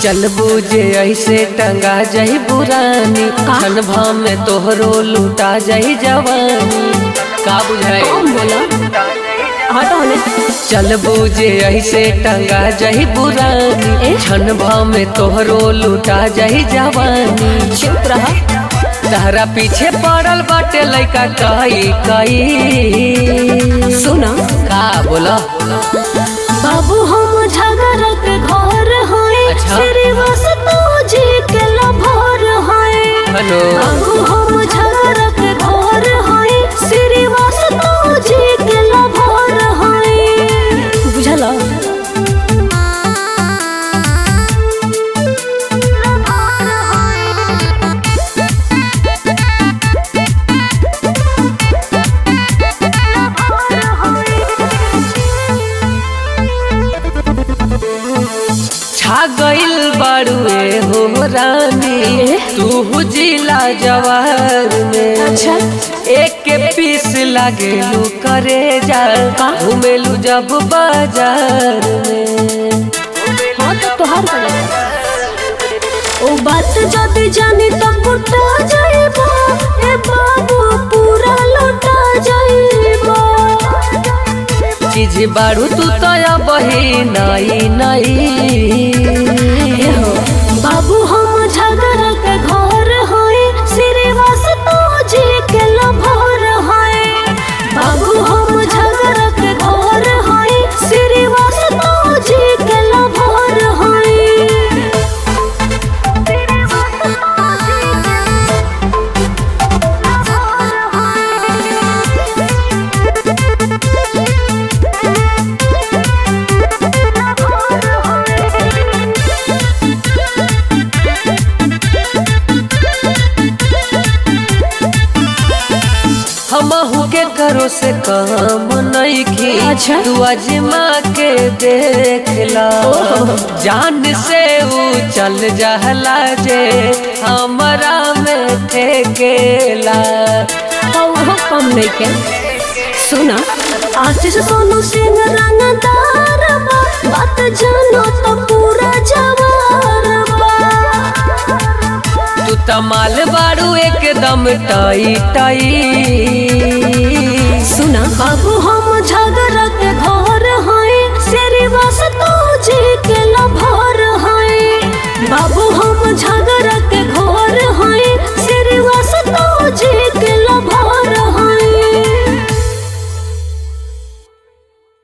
चलबू जे ऐसे टंगा जाई बुरानी खन भाव में तोहरो लूटा जाई जवानी का बुझाई कौन बोला हटो हने चलबू जे ऐसे टंगा जाई बुरानी छन भाव में तोहरो लूटा जाई जवानी चुप रहा तहरा पीछे पड़ल बाटे लइका कई कई सुना का बोला बाबू हम झगड़ के घर होए अच्छा। श्रीवास तो जी के लभर होए हेलो बाबू हम झगड़ के घर होए श्रीवास तो जी के लभर होए बुझला छा गइल बाड़ुए हो रानी तू जिला जवार में अच्छा एक के पीस लागेलू करे जा घूमेलू जब बाजार में हाँ तो तोहार गलत ओ बात जदी जानी तो कुटा जाइबो ए बाबू पूरा लौटा जाइबो चीज बाड़ू तू तो बही नाई नाई एहो बाबू हम झगड़ के घर होए श्रीवास तो जी के लभर होए बाबू हम झगड़ के घर होए श्रीवास तो जी के लभर होए हमहू के करो से काम नहीं की अच्छा। तू अजमा के देखला जान से ऊ चल जहला जे हमरा में ठेकेला वो कम नहीं के सुना आशीष सोनू सिंह रंगदार बा बात जानो तो पूरा जवार बा तू तमाल बाड़ू एकदम टाई टाई सुना बाबू हम झगड़ के